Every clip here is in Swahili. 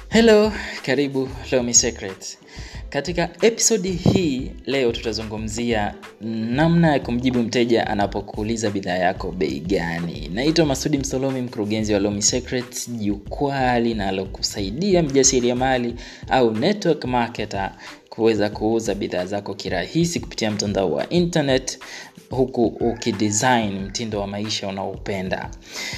Hello, karibu Lomi Secret. Katika episodi hii leo tutazungumzia namna ya kumjibu mteja anapokuuliza bidhaa yako bei gani. Naitwa Masudi Msolomi, mkurugenzi wa Lomi Secret, jukwaa linalokusaidia mjasiriamali au network marketer kuweza kuuza bidhaa zako kirahisi kupitia mtandao wa internet huku ukidesign mtindo wa maisha unaoupenda.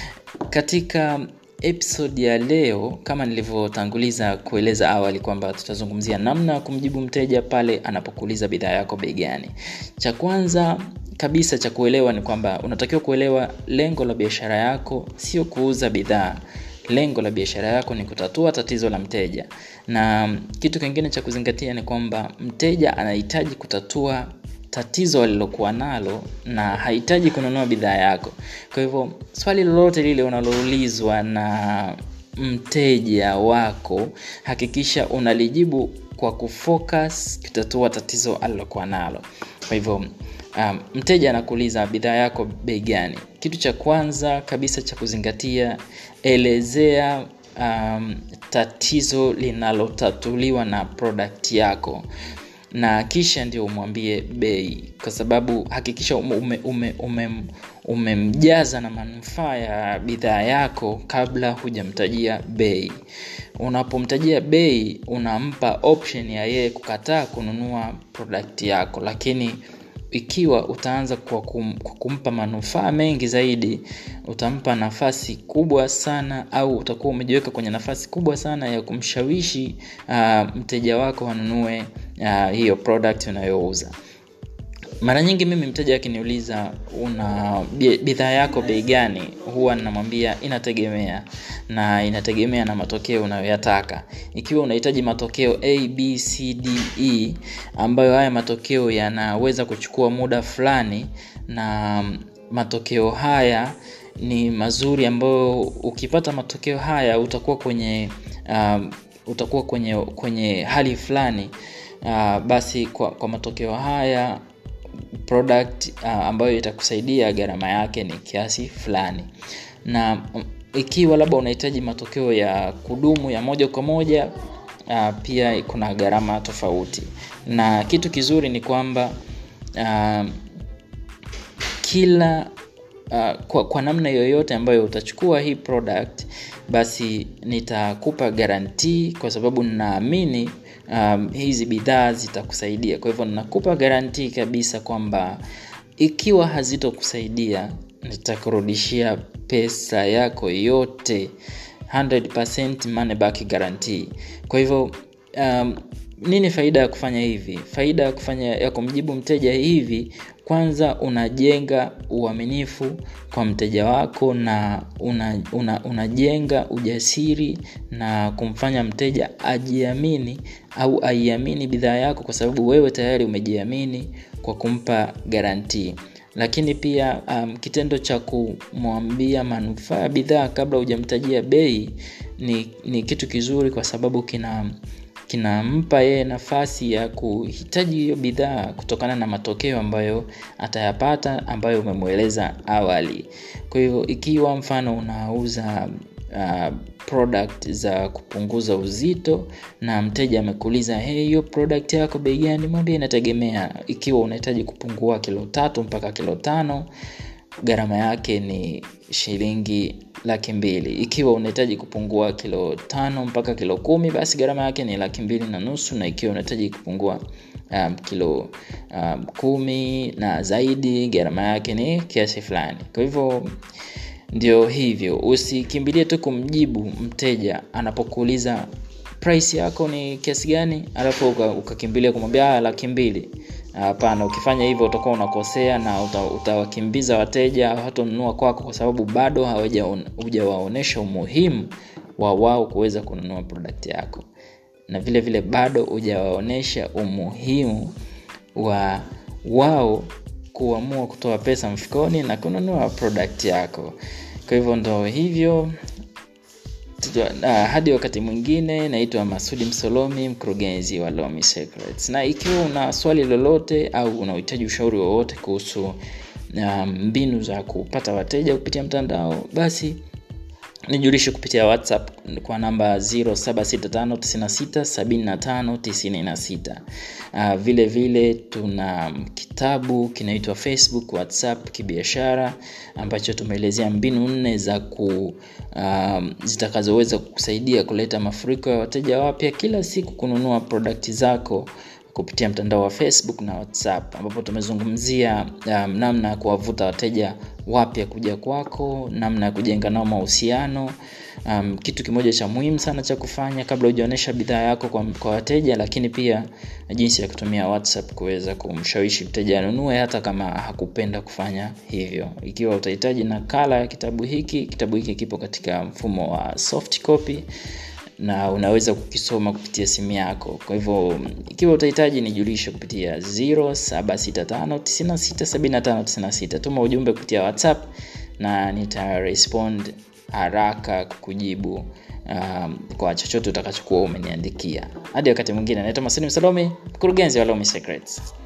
Katika episode ya leo kama nilivyotanguliza kueleza awali kwamba tutazungumzia namna ya kumjibu mteja pale anapokuuliza bidhaa yako bei gani. Cha kwanza kabisa cha kuelewa ni kwamba unatakiwa kuelewa lengo la biashara yako sio kuuza bidhaa. Lengo la biashara yako ni kutatua tatizo la mteja. Na kitu kingine cha kuzingatia ni kwamba mteja anahitaji kutatua tatizo alilokuwa nalo na hahitaji kununua bidhaa yako. Kwa hivyo swali lolote lile unaloulizwa na mteja wako hakikisha unalijibu kwa kufocus kutatua tatizo alilokuwa nalo. Kwa hivyo um, mteja anakuuliza bidhaa yako bei gani. Kitu cha kwanza kabisa cha kuzingatia elezea um, tatizo linalotatuliwa na product yako na kisha ndio umwambie bei kwa sababu hakikisha umemjaza ume, ume, ume, ume na manufaa ya bidhaa yako kabla hujamtajia bei unapomtajia bei unampa option ya yeye kukataa kununua product yako lakini ikiwa utaanza kwa, kum, kwa kumpa manufaa mengi zaidi utampa nafasi kubwa sana au utakuwa umejiweka kwenye nafasi kubwa sana ya kumshawishi uh, mteja wako anunue uh, hiyo product unayouza mara nyingi mimi mteja akiniuliza una bidhaa yako bei gani huwa namwambia inategemea na inategemea na matokeo unayoyataka ikiwa unahitaji matokeo a b c d e ambayo haya matokeo yanaweza kuchukua muda fulani na matokeo haya ni mazuri ambayo ukipata matokeo haya utakuwa kwenye um, utakuwa kwenye kwenye hali fulani uh, basi kwa, kwa matokeo haya product uh, ambayo itakusaidia gharama yake ni kiasi fulani na ikiwa labda unahitaji matokeo ya kudumu ya moja kwa moja uh, pia kuna gharama tofauti na kitu kizuri ni kwamba uh, kila uh, kwa, kwa namna yoyote ambayo utachukua hii product basi nitakupa garantii kwa sababu ninaamini um, hizi bidhaa zitakusaidia kwa hivyo nakupa garantii kabisa kwamba ikiwa hazitokusaidia nitakurudishia pesa yako yote 100% money back guarantee kwa hivyo um, nini faida ya kufanya hivi faida ya kufanya ya kumjibu mteja hivi kwanza unajenga uaminifu kwa mteja wako na unajenga una, una ujasiri na kumfanya mteja ajiamini au aiamini bidhaa yako kwa sababu wewe tayari umejiamini kwa kumpa garantii lakini pia um, kitendo cha kumwambia manufaa ya bidhaa kabla hujamtajia bei ni, ni kitu kizuri kwa sababu kina kinampa yeye nafasi ya kuhitaji hiyo bidhaa kutokana na matokeo ambayo atayapata ambayo umemweleza awali kwa hivyo ikiwa mfano unauza uh, product za kupunguza uzito na mteja amekuuliza hey, hiyo product yako bei gani mwambie inategemea ikiwa unahitaji kupungua kilo tatu mpaka kilo tano gharama yake ni shilingi laki mbili ikiwa unahitaji kupungua kilo tano mpaka kilo kumi basi gharama yake ni laki mbili na nusu na ikiwa unahitaji kupungua um, kilo um, kumi na zaidi gharama yake ni kiasi fulani kwa hivyo ndio hivyo usikimbilie tu kumjibu mteja anapokuuliza price yako ni kiasi gani alafu ukakimbilia uka kumwambia laki mbili hapana ukifanya hivyo utakuwa unakosea na uta, utawakimbiza wateja hawatanunua kwako kwa sababu bado hujawaonyesha umuhimu wa wao kuweza kununua product yako na vile vile bado hujawaonyesha umuhimu wa wao kuamua kutoa pesa mfukoni na kununua product yako kwa hivyo ndo hivyo uh, hadi wakati mwingine naitwa masudi msolomi mkurugenzi wa lomi secrets na ikiwa una swali lolote au unahitaji ushauri wowote kuhusu mbinu um, za kupata wateja kupitia mtandao basi nijulishe kupitia whatsapp kwa namba 0765967596 uh, vile vile tuna kitabu kinaitwa facebook whatsapp kibiashara ambacho tumeelezea mbinu nne za ku um, zitakazoweza kusaidia kuleta mafuriko ya wateja wapya kila siku kununua produkti zako kupitia mtandao wa facebook na whatsapp ambapo tumezungumzia um, namna ya kuwavuta wateja wapya kuja kwako namna ya kujenga nao mahusiano um, kitu kimoja cha muhimu sana cha kufanya kabla hujaonyesha bidhaa yako kwa, kwa wateja lakini pia jinsi ya kutumia whatsapp kuweza kumshawishi mteja anunue hata kama hakupenda kufanya hivyo ikiwa utahitaji nakala ya kitabu hiki kitabu hiki kipo katika mfumo wa soft copy na unaweza kukisoma kupitia simu yako kwa hivyo ikiwa utahitaji nijulishe kupitia 0765967596 tuma ujumbe kupitia whatsapp na nitarespond haraka kukujibu um, kwa chochote utakachokuwa umeniandikia hadi wakati mwingine naitwa masini msalome mkurugenzi wa lomi secrets